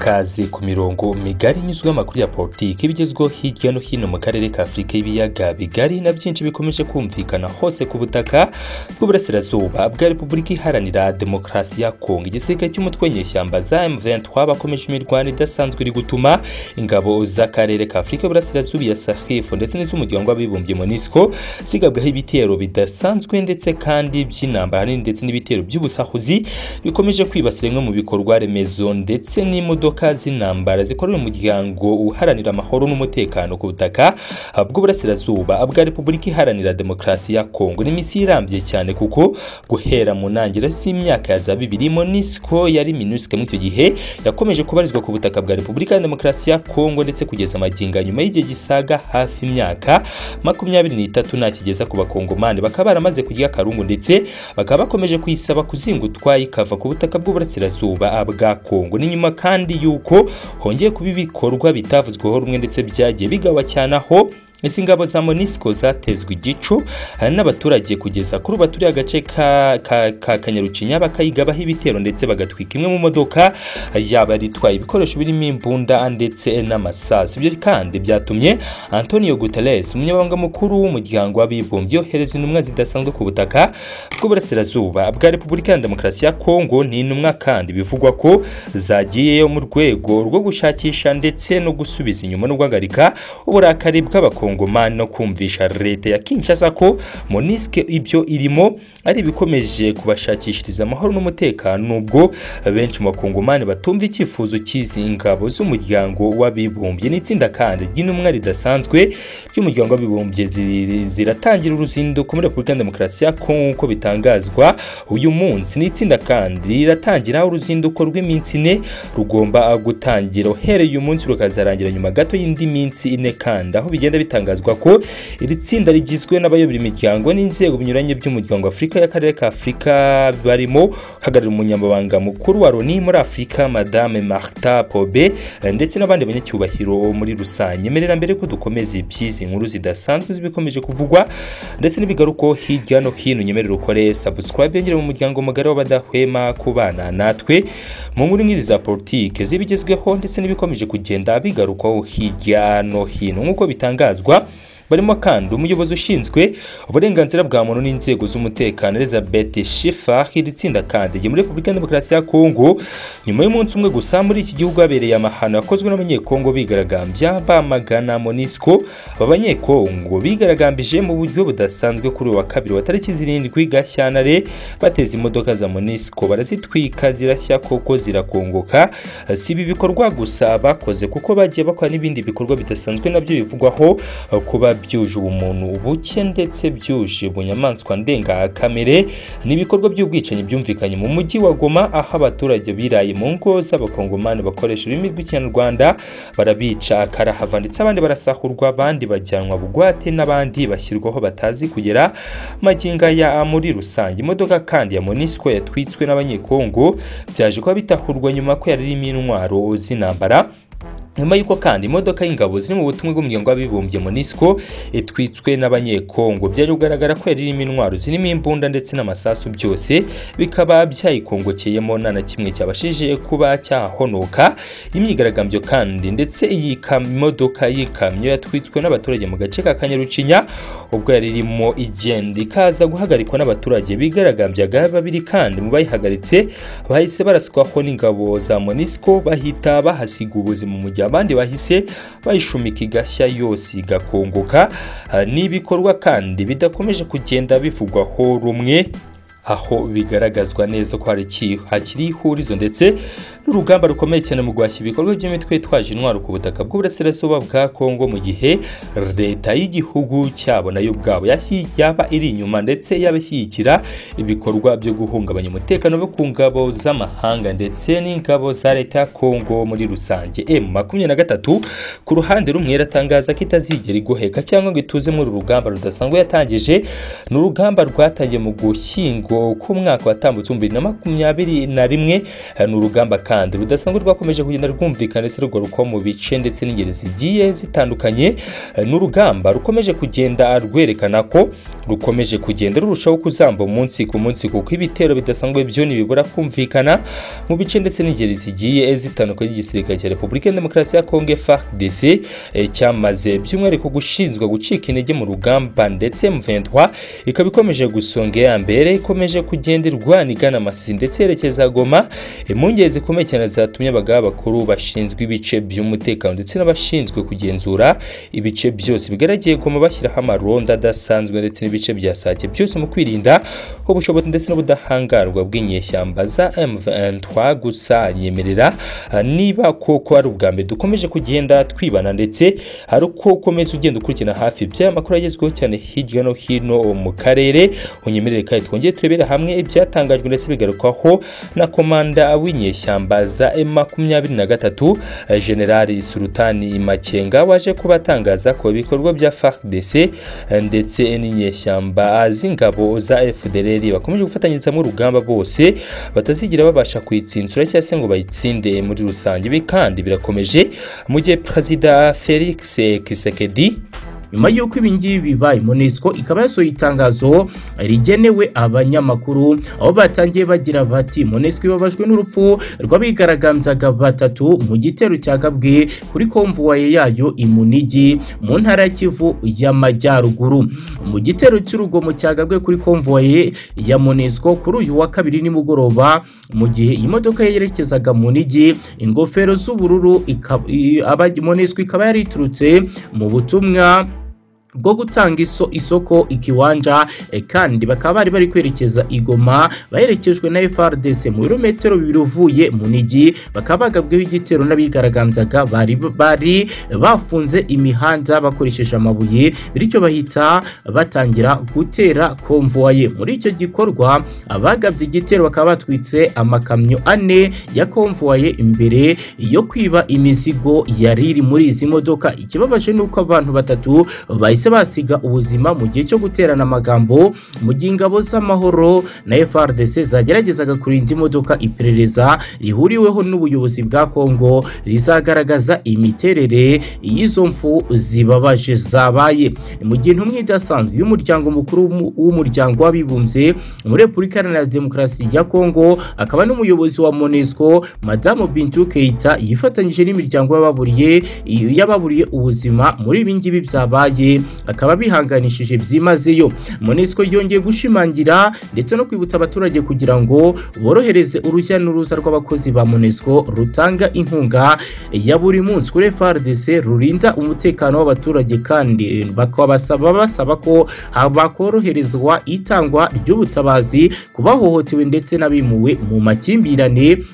Ikaze ku mirongo migari inyuzwaho amakuru ya politiki ibigezweho hirya no hino mu karere ka Afurika y'ibiyaga bigari na byinshi bikomeje kumvikana hose ku butaka bw'uburasirazuba bwa Repubulika Iharanira Demokarasi ya Kongo igisirikare cy'umutwe nyeshyamba za M23 bakomeje imirwano idasanzwe iri gutuma ingabo z'akarere ka Afurika y'Uburasirazuba ya SAHEF ndetse n'iz'umuryango w'abibumbye MONUSCO zigabwaho ibitero bidasanzwe ndetse kandi by'intambara nini ndetse n'ibitero by'ubusahuzi bikomeje kwibasira bimwe mu bikorwa remezo ndetse n'imodoka z'intambara zikorera umuryango uharanira amahoro n'umutekano ku butaka bw'uburasirazuba bwa repubulika iharanira demokarasi ya kongo n'iminsi irambye cyane kuko guhera mu ntangiriro z'imyaka ya za bibiri monisco yari minuske muri icyo gihe yakomeje kubarizwa ku butaka bwa repubulika ya demokarasi ya kongo ndetse kugeza amaginga nyuma y'igihe gisaga hafi imyaka makumyabiri n'itatu ntakigeza ku bakongomani bakaba baramaze kurya akarungu ndetse bakaba bakomeje kuyisaba kuzingutwa ikava ku butaka bw'uburasirazuba bwa kongo ni nyuma kandi yuko hongeye kuba ibikorwa bitavuzweho rumwe ndetse byagiye bigawa cyane aho izi ingabo za monisco zatezwe igico n'abaturage kugeza kuri ubu baturiye agace ka, ka, ka kanyarucinya bakayigabaho ibitero ndetse bagatwika imwe mu modoka yaba itwaye ibikoresho birimo imbunda ndetse n'amasasu ibyo kandi byatumye antonio guterres umunyamabanga mukuru w'umuryango w'abibumbye yohereza intumwa zidasanzwe ku butaka bw'uburasirazuba bwa repubulika ya demokarasi ya kongo ni intumwa kandi bivugwa ko zagiyeyo mu rwego rwo gushakisha ndetse no gusubiza inyuma no guhagarika uburakari bw'abakongo abakongomani no kumvisha leta ya kinshasa ko monisike ibyo irimo ari ibikomeje kubashakishiriza amahoro n'umutekano nubwo benshi mu bakongomani batumva icyifuzo cy'izi ngabo z'umuryango w'abibumbye n'itsinda kandi ry'intumwa ridasanzwe ry'umuryango w'abibumbye ziratangira uruzinduko muri repubulika ya demokarasi ya kongo nk'uko bitangazwa uyu munsi n'itsinda kandi riratangira uruzinduko rw'iminsi ine rugomba gutangira uhereye uyu munsi rukazarangira nyuma gato y'indi minsi ine kandi aho bigenda bitangazwa bitangazwa ko iri tsinda rigizwe n'abayobora imiryango n'inzego binyuranye by'umuryango afurika y'akarere ka afurika barimo uhagarariye umunyamabanga mukuru wa loni muri afurika madame marta pobe ndetse n'abandi banyacyubahiro muri rusange merera mbere ko dukomeza iby'izi nkuru zidasanzwe zibikomeje kuvugwa ndetse n'ibigaruko hirya no hino nyemerera ukore subscribe yongere mu muryango mugari w'abadahwema kubana natwe mu nkuru nk'izi za politike z'ibigezweho ndetse n'ibikomeje kugenda bigarukaho hirya no hino nk'uko bitangazwa barimo kandi umuyobozi ushinzwe uburenganzira bwa muntu n'inzego z'umutekano elizabeth shifa iri tsinda kandi muri repubulika ya demokarasi ya kongo nyuma y'umunsi umwe gusa muri iki gihugu habereye amahano yakozwe n'abanyekongo bigaragambya bamagana monisco aba banyekongo bigaragambije mu buryo budasanzwe kuri uwa kabiri wa tariki zirindwi gashyantare bateza imodoka za monisco barazitwika zirashya koko zirakongoka si ibi bikorwa gusa bakoze kuko bagiye bakora n'ibindi bikorwa bidasanzwe nabyo bivugwaho kuba byuje ubumuntu ubuke ndetse byuje bunyamaswa ndengakamere n'ibikorwa by'ubwicanyi byumvikanye mu mujyi wa goma aho abaturage biraye mu ngo z'abakongomani bakoresha ururimi rw'ikinyarwanda barabica karahava ndetse abandi barasahurwa abandi bajyanwa bugwate n'abandi bashyirwaho batazi kugera maginga ya muri rusange imodoka kandi ya monisco yatwitswe n'abanyekongo byaje kuba bitahurwa nyuma ko yari irimo intwaro z'intambara nyuma y'uko kandi imodoka y'ingabo ziri mu butumwa bw'umuryango w'abibumbye monisco itwitswe n'abanyekongo byaje kugaragara ko yari irimo intwaro zirimo imbunda ndetse n'amasasu byose bikaba byayikongokeyemo nta na kimwe cyabashije kuba cyahonoka imyigaragambyo kandi ndetse iyi modoka y'ikamyo yatwitswe n'abaturage mu gace ka kanyarucinya ubwo yari irimo igenda ikaza guhagarikwa n'abaturage bigaragambyaga babiri kandi mu bayihagaritse bahise baraswaho n'ingabo za monisco bahita bahasiga ubuzima mu gihe abandi bahise bayishumika igashya yose igakongoka ni ibikorwa kandi bidakomeje kugenda bivugwaho rumwe aho bigaragazwa neza ko hakiri ihurizo ndetse n'urugamba rukomeye cyane mu guhashya ibikorwa by'imitwe yitwaje intwaro ku butaka bw'uburasirazuba bwa kongo mu gihe leta y'igihugu cyabo nayo ubwabo yaba iri inyuma ndetse yaba ishyigikira ibikorwa byo guhungabanya umutekano bo ku ngabo z'amahanga ndetse n'ingabo za leta ya kongo muri rusange m makumyabiri na gatatu ku ruhande rumwe iratangaza ko itazigera igoheka cyangwa ngo ituze muri uru rugamba rudasanzwe yatangije ni urugamba rwatangiye mu gushyingo k'umwaka watambutse bibiri na makumyabiri na rimwe ni urugamba kandi rudasanzwe rwakomeje kugenda rwumvikana ndetse rugaruka mu bice ndetse n'ingeri zigiye zitandukanye eh, n'urugamba rukomeje kugenda rwerekana ko rukomeje kugenda rurushaho kuzamba umunsi ku munsi kuko ibitero bidasanzwe byo ntibibura kumvikana mu bice ndetse n'ingeri zigiye zitandukanye y'igisirikare cya repubulika ya demokarasi ya kongo frdc eh, cyamaze by'umwihariko gushinzwa gucika intege mu rugamba ndetse m23 ikaba ikomeje gusonga iya mbere ikomeje kugenda irwana igana amasisi ndetse yerekeza goma impungenge zikomeye cyane zatumye abagaba bakuru bashinzwe ibice by'umutekano ndetse n'abashinzwe kugenzura ibice byose bigaragaye goma bashyiraho amaronda adasanzwe ndetse n'ibice bya sake byose mu kwirinda ubushobozi ndetse n'ubudahangarwa bw'inyeshyamba za M23 gusa nyemerera ah, niba koko ari ubwa mbere dukomeje kugenda twibana ndetse hari uko ukomeza ugenda ukurikirana hafi iby'aya makuru yagezweho cyane hirya no hino mu karere unyemerere kandi twongere turebere hamwe ibyatangajwe ndetse bigarukwaho na komanda w'inyeshyamba za M23 eh, Generali Sultani Makenga waje kuba atangaza ko ibikorwa bya FARDC eh, ndetse n'inyeshyamba z'ingabo za FDLR bakomeje gufatanyiriza mu rugamba bose batazigira babasha kuyitsinzura cyangwa se ngo bayitsinde muri rusange ibi kandi birakomeje mu gihe Perezida Felix Tshisekedi nyuma y'uko ibi ngibi bibaye monesco ikaba yasohoye itangazo rigenewe abanyamakuru aho batangiye bagira bati monesco ibabajwe n'urupfu rw'abigaragambyaga batatu mu gitero cya gabwe kuri konvuwaye yayo i munigi mu ntara ya kivu y'amajyaruguru mu gitero cy'urugomo cya gabwe kuri konvuwaye ya monesco kuri uyu wa kabiri nimugoroba mu gihe imodoka yerekezaga munigi ingofero z'ubururu ikaba- i- aba- monesco ikaba yari iturutse mu butumwa bwo gutanga iso, isoko ikiwanja e, kandi bakaba bari bari kwerekeza igoma baherekejwe na FRDC mu birometero bibiri uvuye munigi bakaba bagabweho igitero n'abigaragambyaga bari bari bafunze imihanda bakoresheje amabuye bityo bahita batangira gutera konvoye muri icyo gikorwa abagabye igitero bakaba batwitse amakamyo ane ya konvoye imbere yo kwiba imizigo yari iri muri izi modoka ikibabaje ni uko abantu batatu bahise basiga ubuzima mu gihe cyo guterana amagambo mu gihe ingabo z'amahoro na FRDC zageragezaga kurinda imodoka iperereza rihuriweho n'ubuyobozi bwa Kongo rizagaragaza imiterere y'izo mfu zibabaje zabaye Ni mu gihe intumwa idasanzwe y'umuryango mukuru w'umu- w'umuryango w'abibumbye muri Repubulika Iharanira Demokarasi ya Kongo akaba n'umuyobozi wa MONUSCO Madamu Bintou Keita yifatanyije n'imiryango y'ababuriye y'ababuriye ubuzima muri ibi ngibi byabaye akaba bihanganishije byimazeyo MONUSCO yongeye gushimangira ndetse no kwibutsa abaturage kugira ngo borohereze urujya n'uruza rw'abakozi ba MONUSCO rutanga inkunga ya buri munsi kuri FARDC rurinda umutekano w'abaturage kandi bakaba basaba basaba ko bakoroherezwa itangwa ry'ubutabazi ku bahohotewe ndetse n'abimuwe mu makimbirane